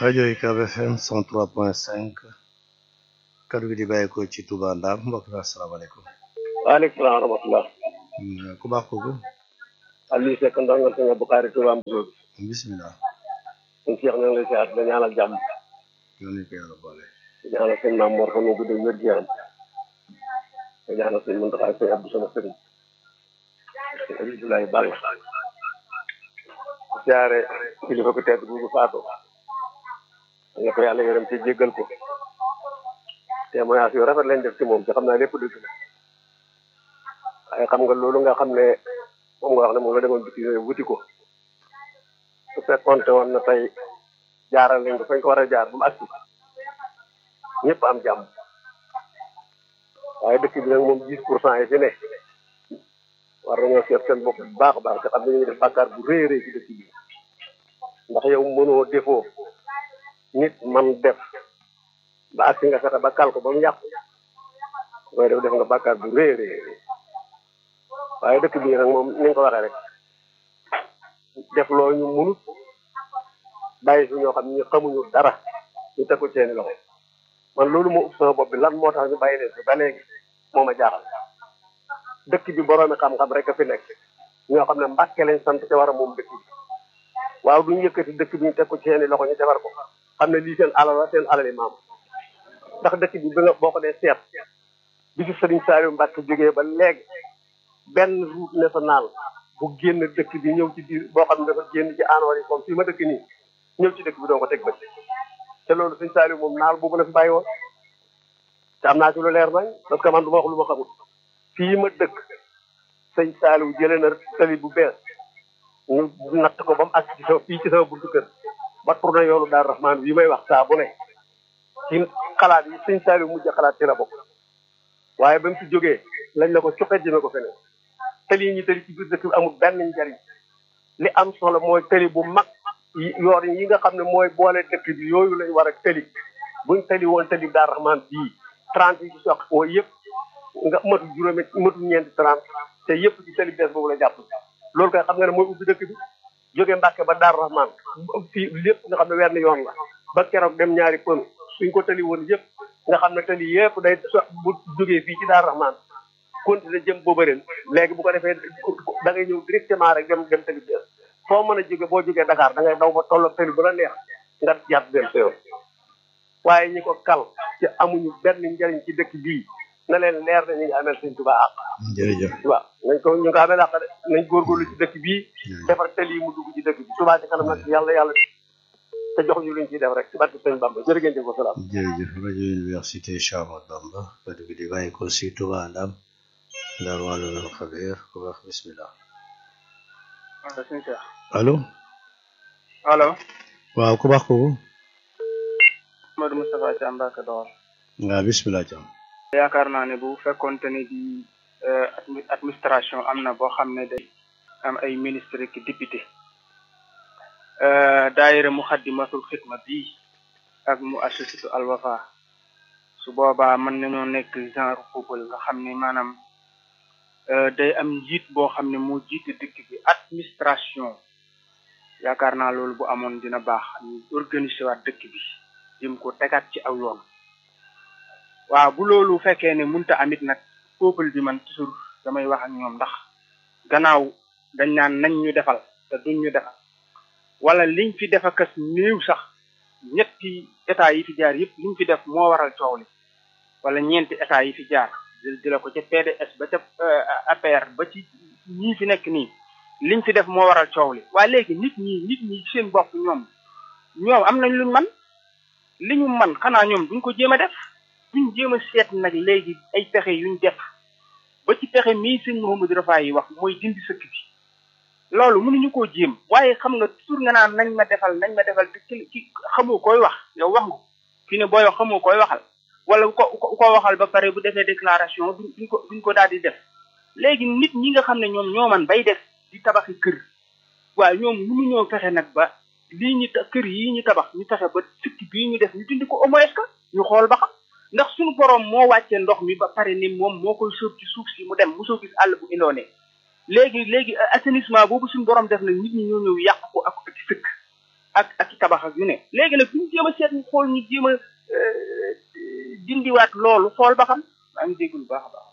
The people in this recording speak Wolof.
rajo UCAB FM 103.5 kaddu gi di bàyyi ko ci Touba Ndam mbokk mi asalaamaaleykum. waaleykum salaam wa rahmatulah. ku baax kooku. Aliou Seck ndongal sëñ Bukhari Touba Mbour. bisimilah. suñu Cheikh ñu ngi lay siyaat da ñaanal jàmm. yoon nañu ko yàlla boole. di ñaanal sëñ Maam Mor fan wu gudd wér gu yaram. di ñaanal sëñ Mountakha ak sëñ Abdou sama sëriñ. sëñ Abdoulaye Balla. di siyaare kilifa ko tedd bu faatu. nga ko yàlla yërëm ci jéggal ko. témoignage yu rafet lañ def ci moom ci xam naa lépp dëgg la. waaye xam nga loolu nga xam ne moom nga wax ne moom la demoon biti yooyu wuti ko. su fekkoonte woon na tey jaaral nañ ko fañ ko war a jaar ba mu agsi ñëpp am jàmm waaye dëkk bi nag moom 10 pour cent yi fi ne war nañoo seet seen bopp bu baax a baax te xam ne ñu ngi def bàkkaar bu rëy a rëy ci dëkk bi ndax yow mënoo defoo nit man def ba agsi nga fexe ba kal ko ba mu yàqu koy def def nga bàkkaar bu rëy a rëy waaye dëkk bi nag moom ni nga ko waxee rek def loo ñu munut bàyyi fi ñoo xam ne ñu xamuñu dara ñu teg ko seeni loxo man loolu moo ëpp sama bopp bi lan moo tax ñu bàyyi leen fi ba léegi moo ma jaaxal dëkk bi boroomi xam-xam rek a fi nekk ñoo xam ne mbàkke lañ sant te war a moom dëkk bi waaw duñu yëkkati dëkk bi ñu teg ko seeni loxo ñu defar ko xam ne lii seen alal la seen alali maam ndax dëkk bi bi nga boo ko dee seet bi fi Sëriñ Saliou Mbacke jógee ba léegi benn route nationale bu génn dëkk bi ñëw ci biir boo xam ne dafa génn ci anoor yi comme fii ma dëkk nii ñëw ci dëkk bi doo ko teg bët te loolu sëñ Saliou moom naal boobu la fi bàyyi woon te am naa ci lu leer nañ parce que man du ma wax lu ma xamul fii ma dëkk sëñ Saliou jëlee na tali bu bees ñu natt ko ba mu àgg ci sama fii ci sama buntu kër ba tourné yoonu daal rahmaan bi may wax saa bu ne ci xalaat yi sëñ Saliou mujj xalaat ci la bokk waaye ba mu fi jógee lañ la ko cuqet jëme ko feneen tëli yi ñu tëli ci biir dëkk bi amul benn njariñ li am solo mooy tëli bu mag yoon yi nga xam ne mooy boole dëkk bi yooyu lañ war a tëli buñ tëli woon tëli daar raxmaan bii trente yi ci soq oo yëpp nga matu juróomi matu ñeenti trente te yëpp ci tëli bees boobu la jàpp loolu kay xam nga ne mooy ubbi dëkk bi jóge Mbàkke ba daar raxmaan fii lépp nga xam ne wenn yoon la ba keroog dem ñaari pën suñ ko tëli woon yëpp nga xam ne tëli yëpp day so bu jógee fii ci daar raxmaan continuer jëm booba ren léegi bu ko defee da ngay ñëw directement rek dem dem tëli bees foo mën a jóge boo jógee Dakar da ngay daw ba tolloo tëli bu la neex nga jàpp dem sa yoon waaye ñi ko kal ci amuñu benn njariñ ci dëkk bii na leen leer na ñu ngi amel sëñ Tuubaa àq jërëjëf waaw nañ ko ñu ngi ko amel àq de nañ góorgóorlu ci dëkk bii defar tëli yi mu dugg ci dëkk bi Tuubaa ci kanam nag yàlla yàlla te jox ñu luñ ciy def rek ci barke sëñ Bamba jërë ngeen jëf wasalaam jërëjëf rajo université Cheikh Ahmadou Bamba kaddu gi di bàyyi ko si Touba Ndam Ndar wàllu xabeer ku wax bismillah allo sëñ Cheikh. allo. allo. waaw ku baax kooku. Modou Moustapha Thiam Mbacke Dóor. waaw bismillah Thiam. yaakaar naa ne bu fekkonte ne di administration am na boo xam ne day am ay ministre ki député. daayira Muxaddamatul Xidma bii ak mu associatu Al Wafa su boobaa mën nañoo nekk genre football nga xam ne maanaam. day am njiit boo xam ne moo jiite dëkk bi administration yaakaar naa loolu bu amoon dina baax ñu organiser waat dëkk bi jëm ko tegaat ci aw yoon waaw bu loolu fekkee ne munta amit nag peuple bi man toujours damay wax ak ñoom ndax gannaaw dañ naan nañ ñu defal te duñ ñu defal wala liñ fi def akas néew sax ñetti état yi fi jaar yëpp liñ fi def moo waral coow li wala ñeenti état yi fi jaar di la ko ca PDS ba ca APR ba ci ñii fi nekk nii liñ fi def moo waral coow li waaye léegi nit ñi nit ñi seen bopp ñoom ñoom am nañ luñ man li ñu man xanaa ñoom duñ ko jéem a def duñ jéem a seet nag léegi ay pexe yuñ def ba ci pexe mii sëñ Mouhamadou Rafaay yi wax mooy dindi sëkk bi loolu mënuñu koo jéem waaye xam nga toujours nga naan nañ ma defal nañ ma defal te ki ki xamoo koy wax yow wax nga fi ne booy wax xamoo koy waxal wala ko ko waxal ba pare bu defee déclaration duñ ko duñ ko daal di def léegi nit ñi nga xam ne ñoom ñoo man bay def di tabaxi kër waaye ñoom mënuñoo fexe nag ba lii ñu kër yi ñu tabax ñu fexe ba sukki bii ñu def ñu dindi ko au moins que ñu xool ba xam ndax suñu borom moo wàccee ndox mi ba pare ni moom moo koy sóob ci suuf si mu dem mosoo gis àll bu indoone léegi léegi assainissement boobu suñu borom def na nit ñi ñoo ñëw yàq ko ak ak sëkk ak ak tabax baax ak yu ne léegi nag ñu jéem a seet ñu xool ñu jéem a dindiwaat loolu xool ba xam maa ngi dégg lu baax a baax